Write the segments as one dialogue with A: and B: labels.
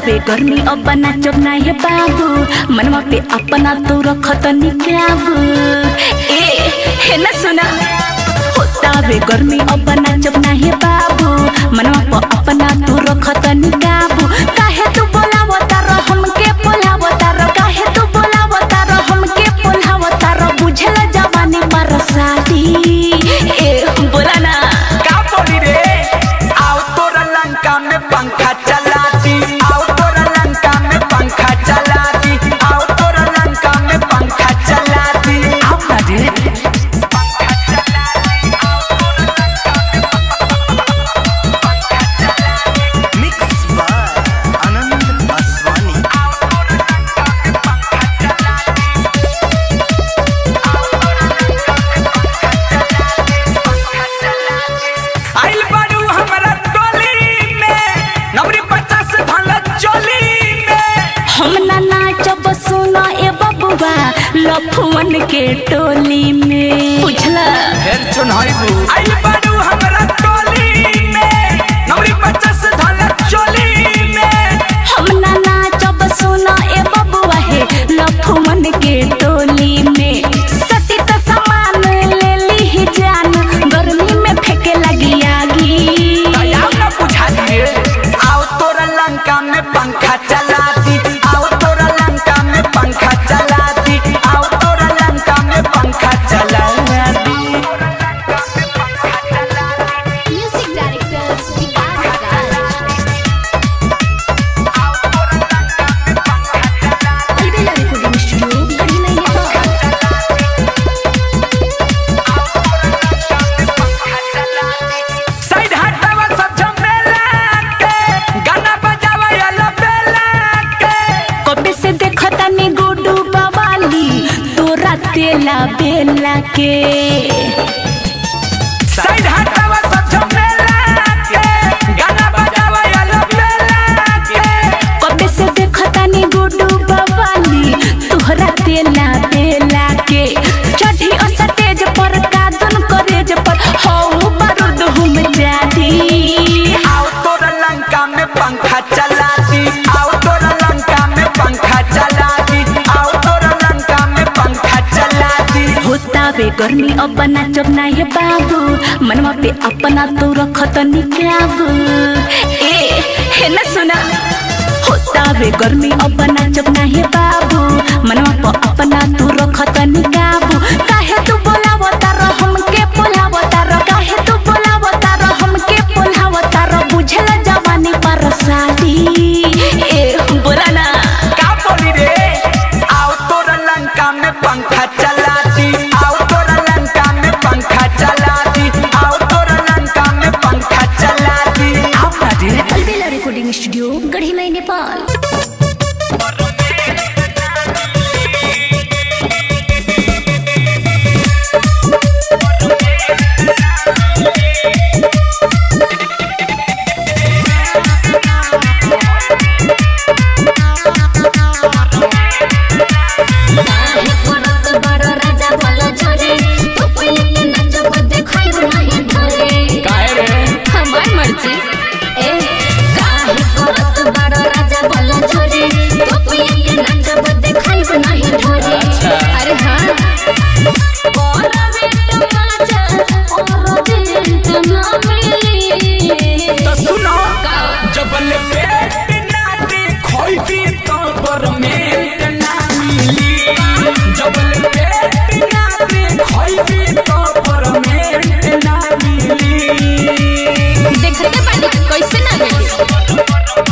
A: होतावे गर्मी अब नाचब ना हे बाबू मनवा पे अपना तो रखत निकाबू ए हे न सुना होतावे गर्मी अब नाचब ना हे बाबू मनवा पे अपना तो रखत निकाबू काहे तू बोलावता र हमके बोलावता र काहे तू बोलावता र हमके बोलावता र बुझल जवानी पर साथी ए बोला ना
B: का बोली रे आओ तोरा लंका में पंखा चला दी आओ तोरा लंका में पंखा चला दी आओ तोरा लंका में पंखा चला दी आओ ना रे
C: मिक्स बाय आनंद आसवानी
B: आइल बारू हमरा टोली में नवरी पचास भला चोली में
A: हम ना नाचब सुना ए बबुआ लफुअन के टोली में बुझला
B: फिर चुनाइबू आइल बारू हमरा टोली में नवरी पचास भला चोली में
A: हम ना नाचब सुना ए बबुआ हे लफुअन के टोली में सती त सामान ले ली ही जान गर्मी में फेंके लगी आगी
B: दयाल न बुझा दिए आओ तोरा लंका में पंखा चला दी आओ तोरा लंका में पंखा चला दी आओ तोरा लंका में पंखा चला दी
D: music director Vikas Raj Albela recording studio Garhi में नेपाल
B: साइड हटावा सब झमेला के गाना बजावा याला बेला के
A: कबे से देखता नी गुडू बवाली तोरा तेला बेला के
B: साइड हटावा सब झमेला के गाना बजावा याला बेला के
A: कबे से देखता नी गुडू बवाली तोहरा तेला बेला के चढ़ी ओ स्टेज पर कादन करेज पर हौ बारूद हम जादी
B: आओ तोरा लंका में पंखा चला दी आओ तोरा लंका में पंखा चला दी आओ तोरा लंका में पंखा चला दी
A: होतावे गर्मी अब नाचब ना हे बाबू मनवा पे अपना तो रखत निकाबू ए हे न सुना होतावे गर्मी अब नाचब ना हे बाबू मनवा पे अपना तो रखत निकाबू काहे तू बोलावता र हमके बोलावता र काहे तू बोलावता र हमके बोलावता र बुझल जवानी पर सादी ए बोला ना
B: का बोली रे आओ तोरा लंका में पंखा चला दी आओ तोरा लंका में पंखा चला दी आओ तोरा लंका में पंखा चला दी आओ ना रे
D: अलबेला रिकॉर्डिंग स्टूडियो गढ़ी में नेपाल
B: काहे रे
D: हमार मर्जी ए काहे करत बड़ राजा बोला छोरे तो पिया के नाचब देखाइब नहीं ढोरे अरे हां बोलबे तो माचा और जेंट ना मिली
B: तो सुनो जबल पेट ना दे खोइबी तो परमेंट ना मिली जबल पेट ना दे खोइबी तो परमेंट ना मिली
D: देखते बानी कैसे ना मिली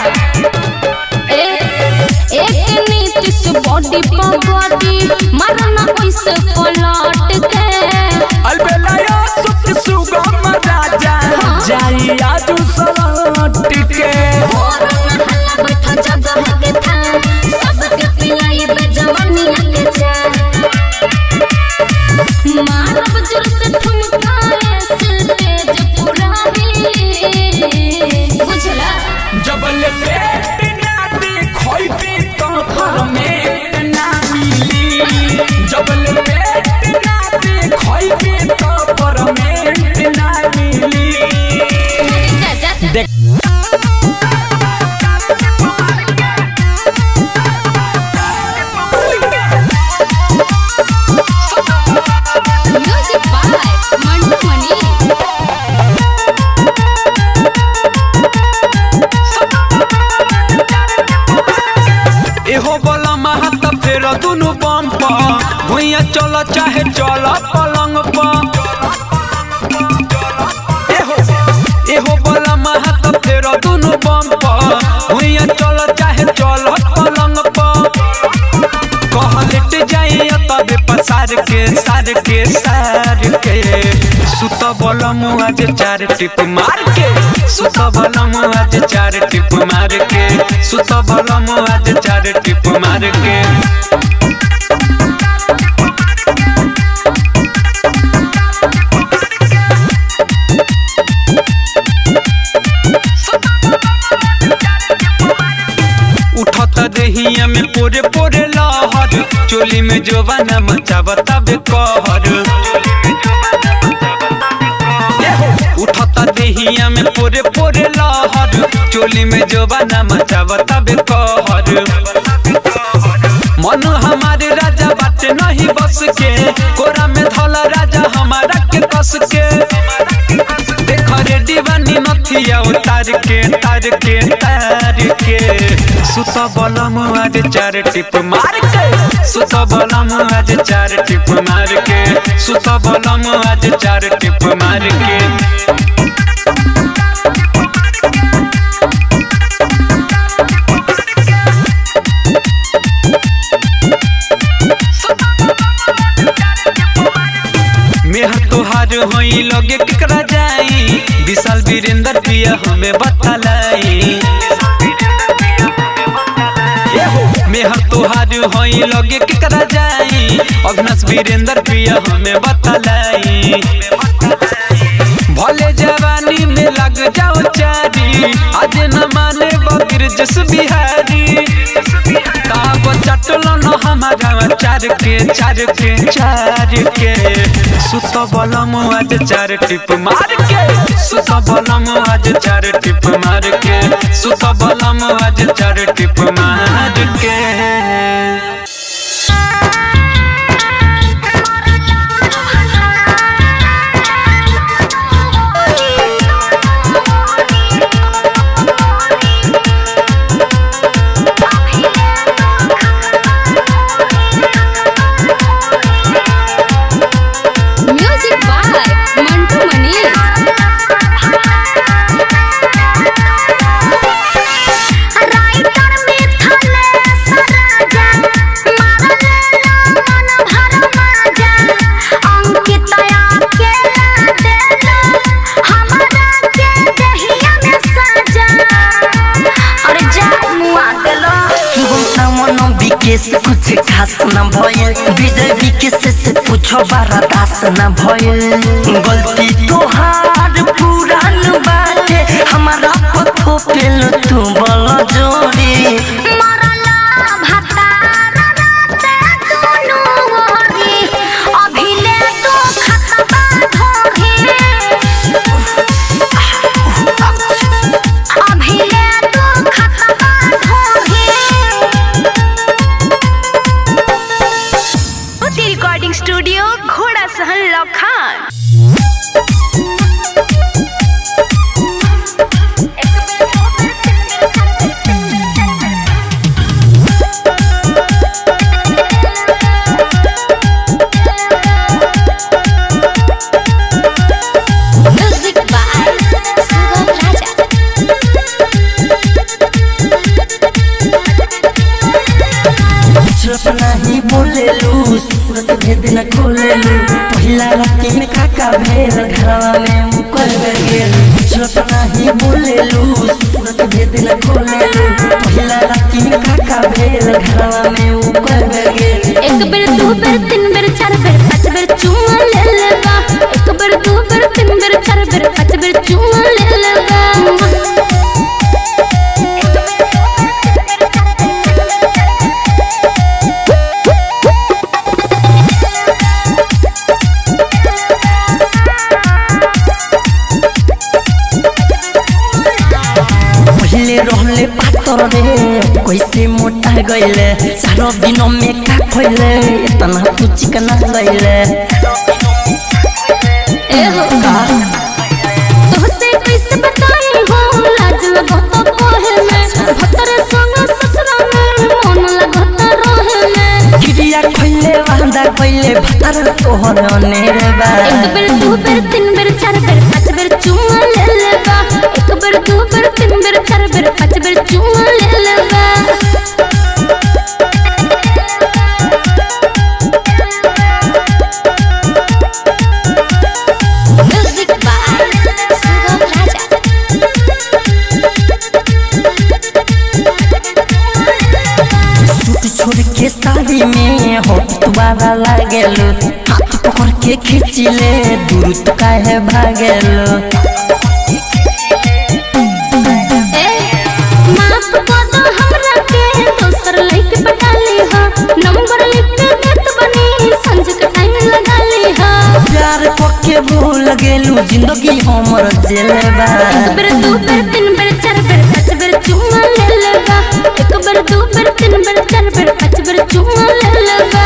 D: ए एक नीतिश बॉडी पर बॉडी मारना ऐसे पलट के
B: अलबेलाया सुख सुगम राजा जाई आजू सलट के
D: और महला बैठा जगह के था सबके पिलाई बे जवानिया के जा मारब जोर से ठुमकाए स्टेज पूरा ही बुझला
B: जबल पेट ना देखोइबे तो परमेंट ना मिली जबल पेट ना देखोइबे तो परमेंट ना मिली
D: जा जा
B: देख
D: म्यूजिक बाय मंटू मनी
B: एहो बोला महत फेर दुनु बम प भुइया चल चाहे चल पलंग प एहो एहो बोला महत फेर दुनु बम प भुइया चल चाहे चल पलंग प कहलेट जाई तबे पसार के सार के सार के सुत बल आज चार टिप मार के सुत बल आज चार टिप मार के सुत बल आज चार टिप मार के उठत रहिया में पोरे पोरे लहर चोली में जोबाना मचावता बे कहर उठता देहिया में पोरे पोरे लहर चोली में जोबाना मचावता बे कहर मन हमारे राजा बाटे नहीं बस के कोरा में धला राजा हमारा के कस के देख रे दीवानी नथिया उतार के तार के तार के सुत बलम आज चार टिप मार के सुत बलम आज चार टिप मार के सुत बलम आज चार टिप मार के मेहर तोहार होई लगे केकरा जाई विशाल वीरेंद्र पिया हमें बतलाई मेहर तोहार होई लगे केकरा जाई अग्नस वीरेंद्र पिया हमें बतलाई भले जवानी में लग जाओ चारी आज न माने बगिर जस बिहारी ताब चटल न हमारा चार के चार के चार के सुत बलम आज चार टिप मार के सुत बलम आज चार टिप मार के सुत बलम आज चार टिप मार के
D: music by Mantu Mani
E: writer मिथले सराजा मारले मन भर माजा अंकितया के देला हमरा के दहिया में सजा अरे जा मुआ देलो
F: शुभम सामन विकेश कुछ खास न भयल विजय विकेश से पूछो बारा दास न भयल गलती तोहार पुरान बाटे हमारा पथो पेल तू बल जोड़ी
E: मरला भतार राते दुनु ओरी अभिले तो खतबा धोही अभिले तो खतबा धोही
A: रिकॉर्डिंग स्टूडियो घोड़ा सहन लखान
F: दिन खोलेलू पहिला राती में काका भेल घरवा में मुकर गेल कुछ तो नहीं बोलेलू सूरत के दिन खोलेलू पहिला राती में काका भेल घरवा में मुकर गेल
D: एक बेर दू बेर तीन बेर चार बेर पाँच बेर चुमा ले लेबा एक बेर दू बेर तीन बेर चार बेर पाँच बेर चुमा ले लेबा
F: पहले रहले पातर रे कैसे मोटा गईले सारो दिन में का खइले इतना तू चिकना गईले
D: ए हो तोहसे कैसे बताई हो लाज लगत कोहे में भतर संग ससुरा में मन लगत रहे में
F: गिरिया खइले वांदा गईले भतर तोहर नेरे बा
D: एक बेर दू बेर तीन बेर चार बेर पाँच बेर चुमा ले लेबा एक बेर दू बेर तीन बेर चार बेर पाँच बेर चुमा ले लेबा music by Sugam Raja
F: suit छोड़ के साड़ी में होठ तुम्हारा लागेलो हाथ पकड़ के खींचिले दूर तो काहे भागेलो
D: ए माफ कर दो हमरा के दोसर लइके पटा ली हा नंबर लिख के देत बनी संज के टाइम लगा ली हा
F: प्यार पक्के भूल गेलू जिंदगी हमर जेले बा
D: एक बेर दू बेर तीन बेर चार बेर पाँच बेर चुमा ले लेबा एक बेर दू बेर तीन बेर चार बेर पाँच बेर चुमा ले लेबा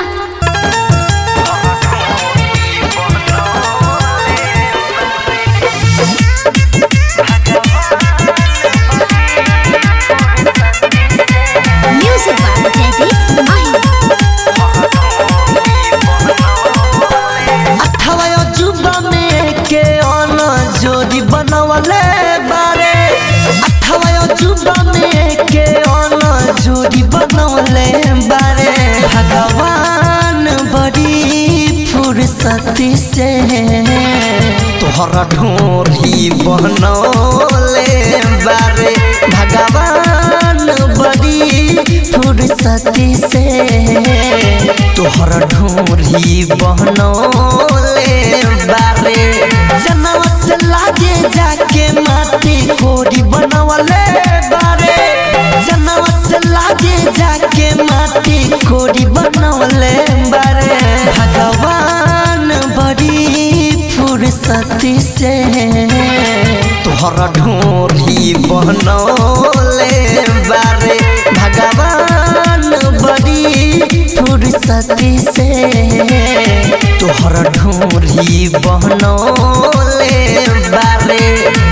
D: म्यूजिक बाय जयदीप माही
F: अठावा अजूबा में के अन जोड़ी बनवले बारे अठावा अजूबा में के अन जोड़ी बनवले बारे भगवान बड़ी फुर्सती से तोहरा ढोरी बनौले बारे भगवान बड़ी फुर्सती से तोहर ढोरी बहनौले बारे जनवा से लागे जाके माटी कोरी बनवले बारे जनवा से लागे जाके माटी कोरी बनवले बारे भगवान बड़ी फुर्सती से तोहर ढोरी बनौले बारे भगवान बड़ी फुर्सती से तोहर ढोरी बनौले बारे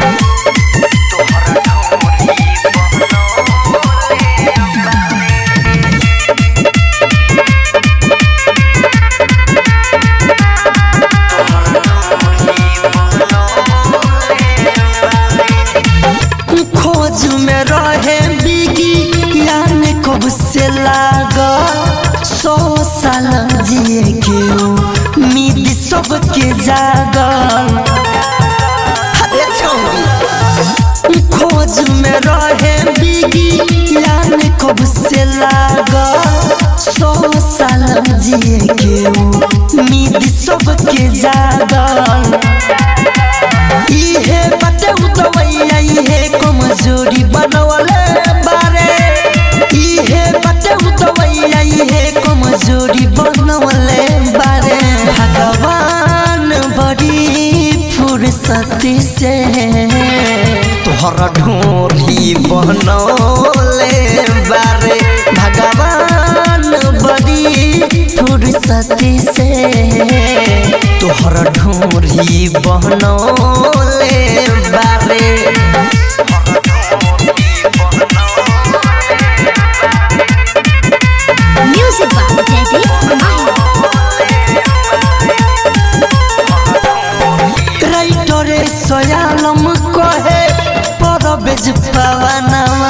F: खोज में रहे बिगी यान कब से लागा सौ साल जिए के उम्मीद सबके जागल अरे छौरी खोज में रहे बिगी यान कब से लागा सौ साल जिए के उम्मीद सबके जागल इहे बटे उतवैया इहे कमजोरी बनवले बारे इहे बटे उतवैया इहे कमजोरी बनवले बारे भगवान बड़ी फुर्सती से तोहर ढोरी बनौले बारे भगवान बड़ी फुर्सती से तोहर ढोरी बनौले बारे
D: म्यूजिक बाय जयदीप माही
F: राइटरे सयालम कहे परबेज पवनवा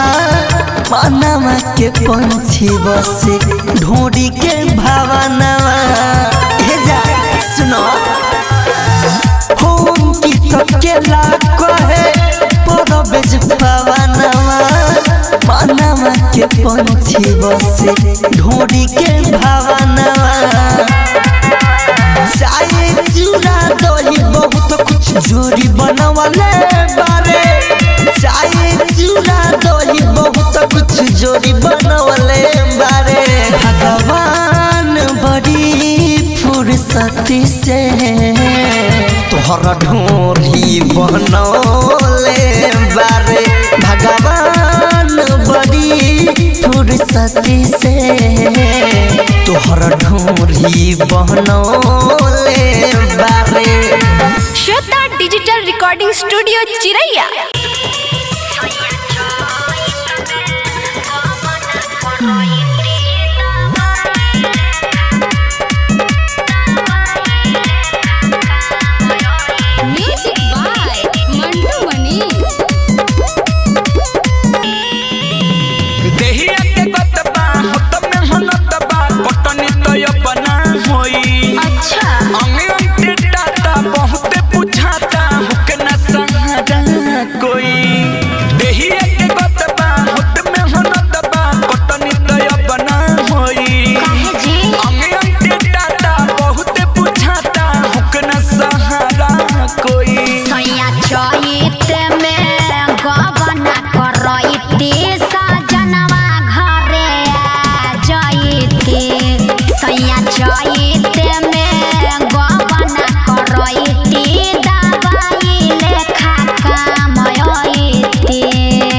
F: पनवा के पंछी बसे ढोरी के भावनवा केला कहे परबेज पवनवा मनवा के पंछी बसे ढोरी के भावनवा चाय चूड़ा दही बहुत कुछ जोड़ी बनवले बारे चाय चूड़ा दही बहुत कुछ जोड़ी बनवले बारे भगवान बड़ी फुर्सती से तोहरा ढोरी बनौले बारे भगवान बड़ी फुर्सती से तोहरा ढोरी बनौले बारे
A: Shweta digital recording studio Chiraiya
D: music by Mantu Manish
B: देहिया के गतबा होत में हनतबा कटनी तो अपना होई
A: अच्छा
B: अंगे अंगे टाटा बहुत बुझाता हुक न सहारा कोई देहिया के गतबा होत में हनतबा कटनी तो अपना होई
A: काहे जी
B: अंगे अंगे टाटा बहुत बुझाता हुक न सहारा कोई
E: सैया चैत में गबना करैती सजनवा घरे आ जैती सैया चैत में गबना करैती दवाई लेखा कामयती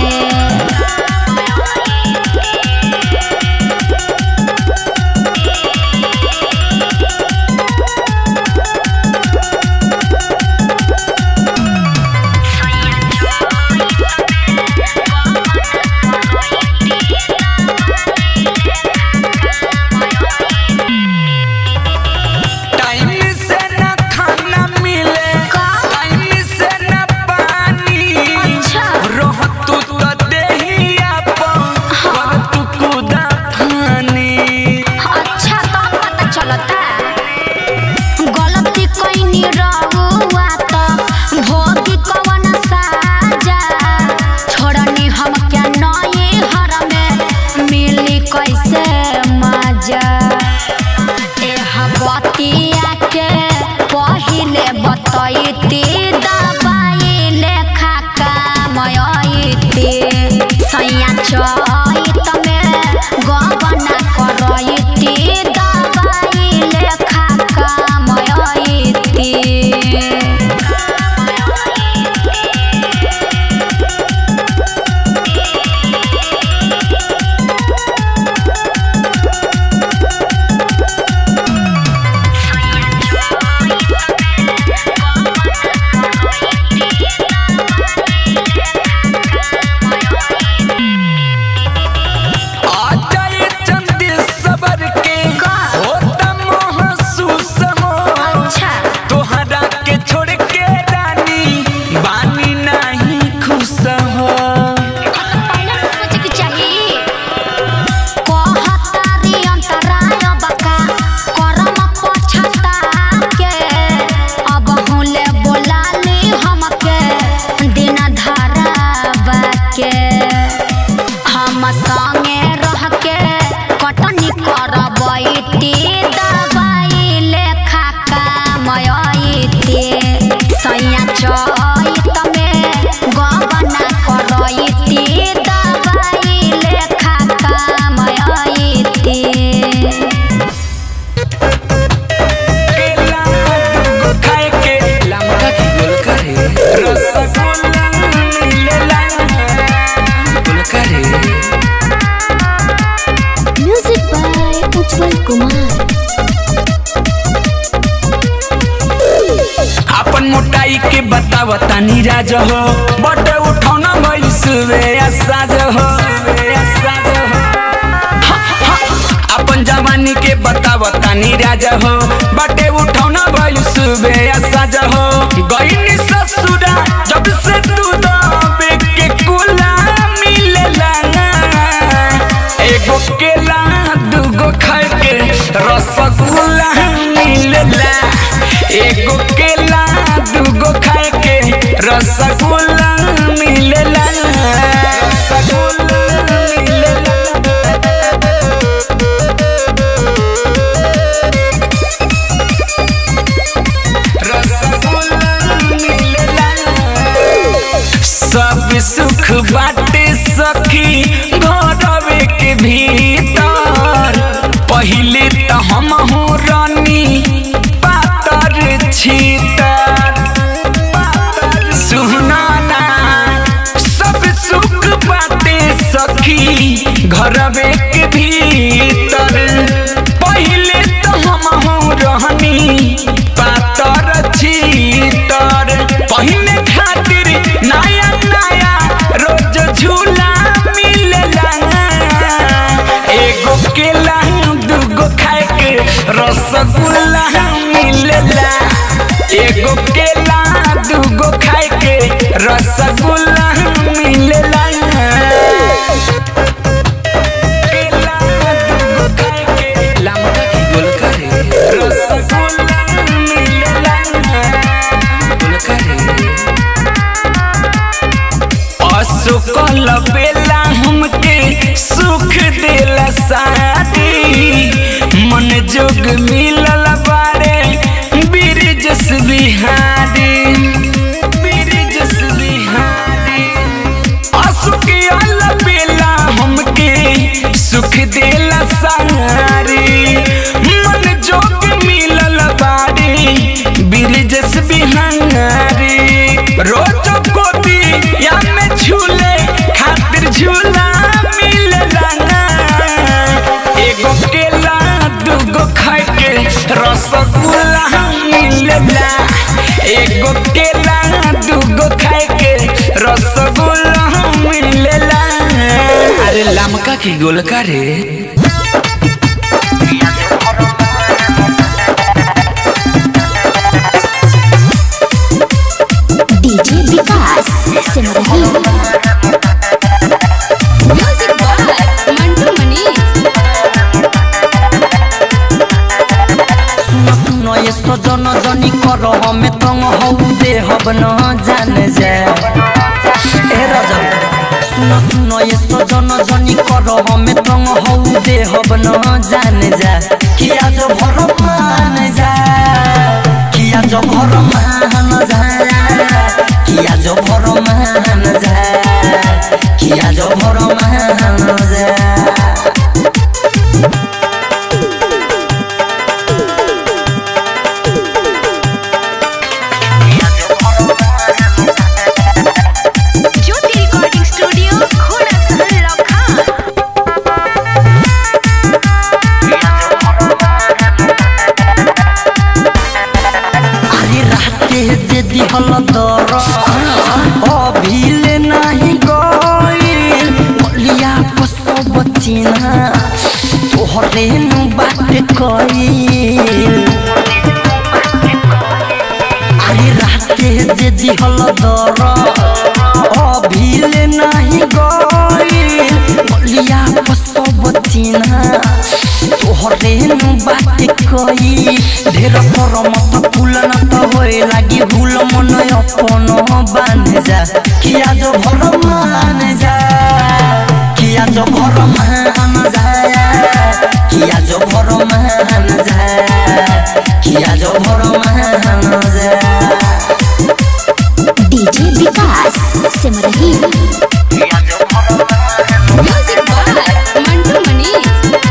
B: टाइम से न खाना मिले टाइम से न पानी रह तू तो देहिया पर कर तू कुदा फानी
E: अच्छा तो पता चलता गलती कइनी रहुआ त भोगी कवन साजा छोड़नी हम क्या नए हर में मिली कैसे मजा एह बतिया के पहिले बतैती दबाई लेखा कामयती सैया चैत में गबना करैती दबाई लेखा कामयती
B: आ जाए चंदी सबर के होता महसूस हो
E: अच्छा
B: तोहरा के छोड़ के रानी बानी नहीं खुश हो
E: पहले तो सोचे के चाहिए कहतारी अंतराय बका करम पछता के अब हुले बोलाली हमके दिन धरावा के हम संगे रह के कटनी करबैती दवाई लेखा कामयती सैया चैत में गबना करैती दवाई लेखा कामयती
B: केला दूगो खाए के लमका की गोलका रे रसगुल्ला मिलेला गोलका रे
E: म्यूजिक बाय उज्जवल कुमार
B: अपन मोटाई के बताव तानी राज हो बट उठौना भइल सुबे साज हो हा, हा, अपन जवानी के बताव तानी राज हो बटे उठौना भइल सुबे साज हो गईनी ससुरा जब से तू दबे के कुला मिलेला एगो केला दूगो खाए के रसगुल्ला मिलेला एगो केला दूगो खाए के रसगुल्ला मिलेला रसगुल्ला मिलेला रसगुल्ला मिलेला सब सुख बाटे सखी घरवे के भीतर पहिले त हम रानी पातर छीतर सुनाना सब सुख बाटे सखी घरवे के भीतर पहिले त हम रहनी पातर छीतर पहिने खातिर नया नया रोज झूला मिलेला एगो केला दूगो खाए के रसगुल्ला मिलेला एगो केला दूगो खाए के रसगुल्ला मिलेला केला दूगो खाए के लमका की गोलका रे रसगुल्ला मिलेला गोलका रे असुकल बेला हमके सुख देला शादी मन जोग मिलल बारे बिरजस बिहारी बिरजस बिहारी असुकल बेला हमके सुख देला सारी मन जोग मिलल बारे बिरजस बिहारी रोज कोती या में झूले खातिर झूला मिलेला ना एगो केला दूगो खाए के रसगुल्ला मिलेला एगो केला दूगो खाए के रसगुल्ला मिलेला अरे लमका की गोलका रे
E: DJ Vikas Simarhi
D: music by Mantu Manish
F: सुनो सुनो ये सजन जनी कर हमें तंग हौ दे हब न जान जा ए राजा सुनो सुनो ये सजन जनी कर हमें तंग हौ दे हब न जान जा कि आज भर मान जा कि आज भर मान जा कि आज भर मान जा कि आज भर मान जा
A: ज्योति रिकॉर्डिंग स्टूडियो घोड़ा सहर लखा
F: अरे राते जे दिहल दर अभिले नाही गइल बलिया को सब चिन्हा तोहरे नु बात कइल अरे राते जे दिहल दर अभिले नाही गइल बलिया को सब चिन्हा तोहरे नु बात कई ढेर पर मत फूल न त होए लागी भूल मन अपन बान जा कि आज भर मान जा कि आज भर मान जा कि आज भर मान जा कि आज भर मान जा
E: DJ Vikas Simarhi
D: music by Mantu Manish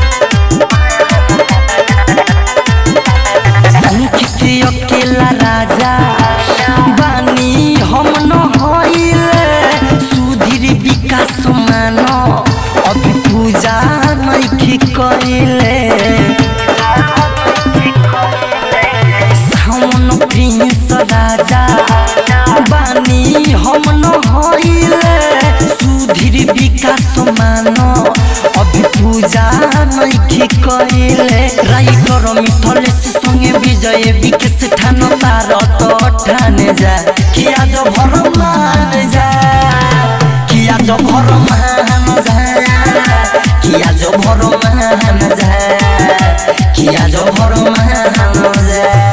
F: Ankit Akela Raja बानी हम न होइले सुधीर विकास मान अभी पूजा नइखी कइले सावन प्रिंस राजा बानी हम न होइले सुधीर विकास मान अभी पूजा नइखी कइले राइटर मिथलेश संगे विजय विकेश ठान तार तो ठाने जा कि आज भर मान जा कि आज भर मान जा कि आज भर मान जा कि आज भर मान जा